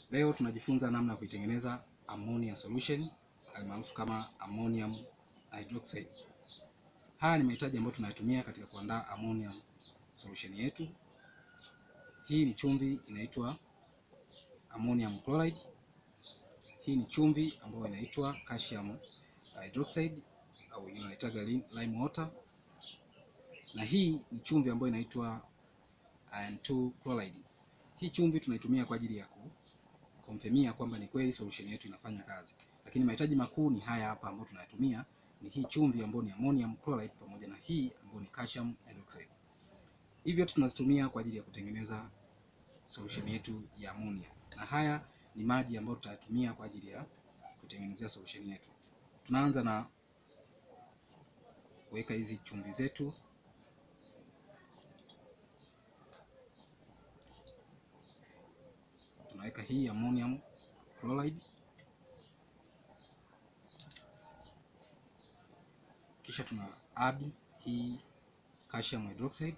Leo tunajifunza namna ya kuitengeneza ammonia solution almaarufu kama ammonium hydroxide. Haya ni mahitaji ambayo tunayatumia katika kuandaa ammonium solution yetu. Hii ni chumvi inaitwa ammonium chloride. Hii ni chumvi ambayo inaitwa calcium hydroxide au wengine wanaitaga lime water, na hii ni chumvi ambayo inaitwa iron 2 chloride. Hii chumvi tunaitumia kwa ajili ya kukonfirmia kwamba ni kweli solution yetu inafanya kazi, lakini mahitaji makuu ni haya hapa ambayo tunayatumia ni hii chumvi ambayo ni ammonium chloride pamoja na hii ambayo ni calcium hydroxide. Hivyo tunazitumia kwa ajili ya kutengeneza solution yetu ya ammonia, na haya ni maji ambayo tutayatumia kwa ajili ya kutengenezea solution yetu. Tunaanza na kuweka hizi chumvi zetu tunaweka hii ammonium chloride, kisha tuna add hii calcium hydroxide,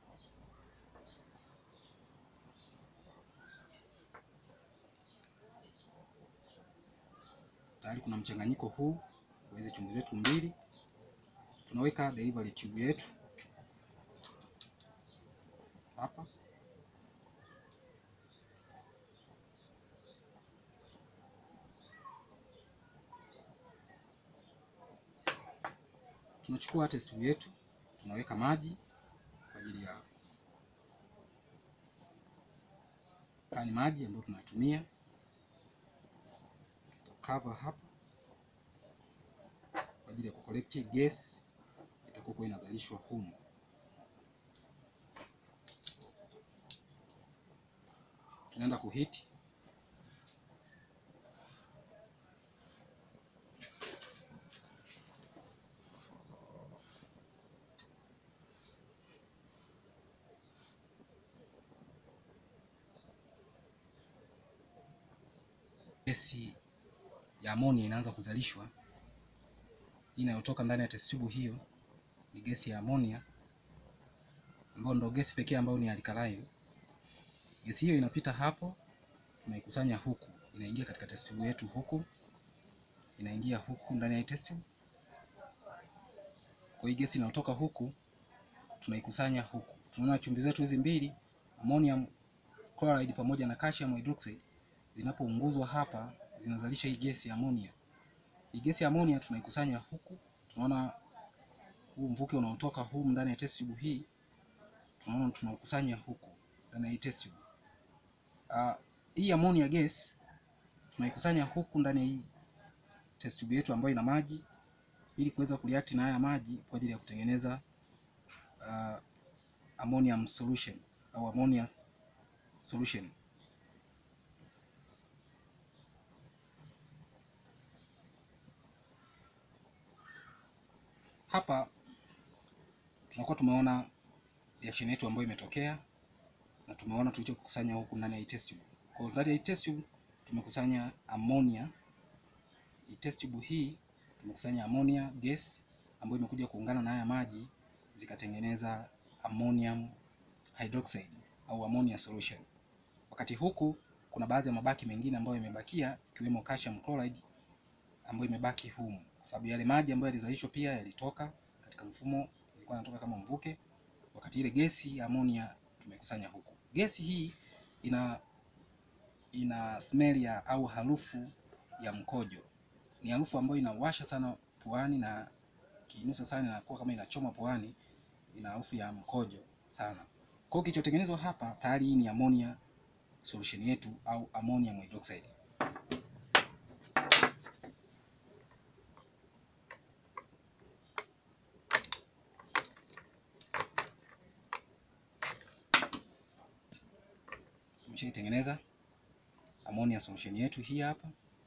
tayari kuna mchanganyiko huu wa hizi chumvi zetu mbili. Tunaweka delivery tube yetu hapa tunachukua test tube yetu tunaweka maji kwa ajili ya haya ni maji ambayo tunatumia, tutakava hapa kwa ajili ya kukolekti gas itakuwa inazalishwa humu. Tunaenda kuhiti gesi ya ammonia inaanza kuzalishwa. Hii inayotoka ndani ya test tube hiyo ni gesi ya ammonia ambayo ndio gesi pekee ambayo ni alkaline. Gesi hiyo inapita hapo, tunaikusanya huku, inaingia katika test tube yetu huku, inaingia huku ndani ya test tube. Kwa hiyo gesi inayotoka huku tunaikusanya huku. Tunaona chumvi zetu hizi mbili ammonium chloride pamoja na calcium hydroxide zinapounguzwa hapa zinazalisha hii gesi ya ammonia. Hii gesi ya ammonia tunaikusanya huku, tunaona huu mvuke unaotoka humu ndani ya test tube hii, tunaona tunaukusanya huku ndani ya hii test tube. Uh, hii ammonia gas tunaikusanya huku ndani ya hii test tube yetu ambayo ina maji ili kuweza kureact na haya maji kwa ajili ya kutengeneza uh, ammonium solution au ammonia solution. Hapa tunakuwa tumeona reaction yetu ambayo imetokea na tumeona tulichokusanya huku ndani ya hii test tube. Kwa ndani ya hii test tube tumekusanya ammonia. Hii test tube hii tumekusanya ammonia gas ambayo imekuja kuungana na haya maji zikatengeneza ammonium hydroxide au ammonia solution. Wakati huku kuna baadhi ya mabaki mengine ambayo yamebakia ikiwemo calcium chloride ambayo imebaki humu kwa sababu yale maji ambayo yalizalishwa pia yalitoka katika mfumo, ilikuwa inatoka kama mvuke, wakati ile gesi ya ammonia tumekusanya huku. Gesi hii ina ina smell ya au harufu ya mkojo. Ni harufu ambayo inawasha sana puani na kinusa sana, inakuwa kama inachoma puani, ina harufu ya mkojo sana. Kwa hiyo kilichotengenezwa hapa tayari hii ni ammonia solution yetu au ammonium hydroxide. Tumeshaitengeneza ammonia solution yetu hii hapa.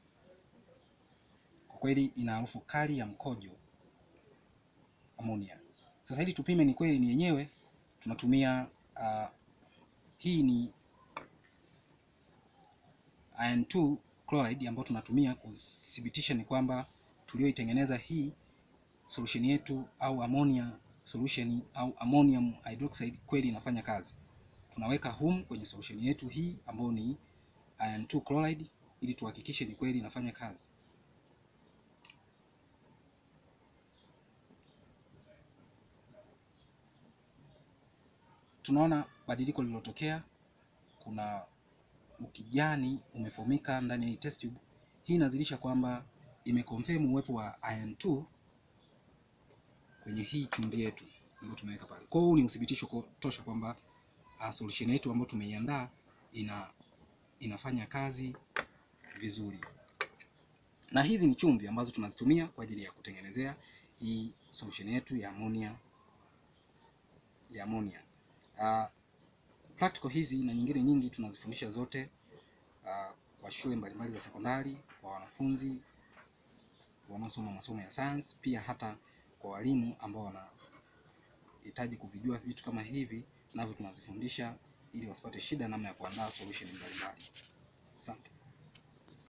Kwa kweli ina harufu kali ya mkojo ammonia. Sasa ili tupime ni kweli ni yenyewe, tunatumia uh, hii ni iron 2 chloride ambayo tunatumia kuthibitisha ni kwamba tulioitengeneza hii solution yetu au ammonia solution au ammonium hydroxide kweli inafanya kazi. Tunaweka humu kwenye solution yetu hii ambayo ni iron 2 chloride ili tuhakikishe ni kweli inafanya kazi. Tunaona badiliko lililotokea, kuna ukijani umefomika ndani ya hii test tube. Hii inazilisha kwamba imeconfirm uwepo wa iron 2 kwenye hii chumvi yetu ambayo tumeweka pale. Kwa hiyo huu ni uthibitisho tosha kwamba uh, solution yetu ambayo tumeiandaa ina inafanya kazi vizuri. Na hizi ni chumvi ambazo tunazitumia kwa ajili ya kutengenezea hii solution yetu ya ammonia ya ammonia. Uh, practical hizi na nyingine nyingi tunazifundisha zote uh, kwa shule mbalimbali za sekondari, kwa wanafunzi wanaosoma masomo ya science, pia hata kwa walimu ambao wanahitaji kuvijua vitu kama hivi, navyo tunazifundisha ili wasipate shida namna ya kuandaa solution mbalimbali.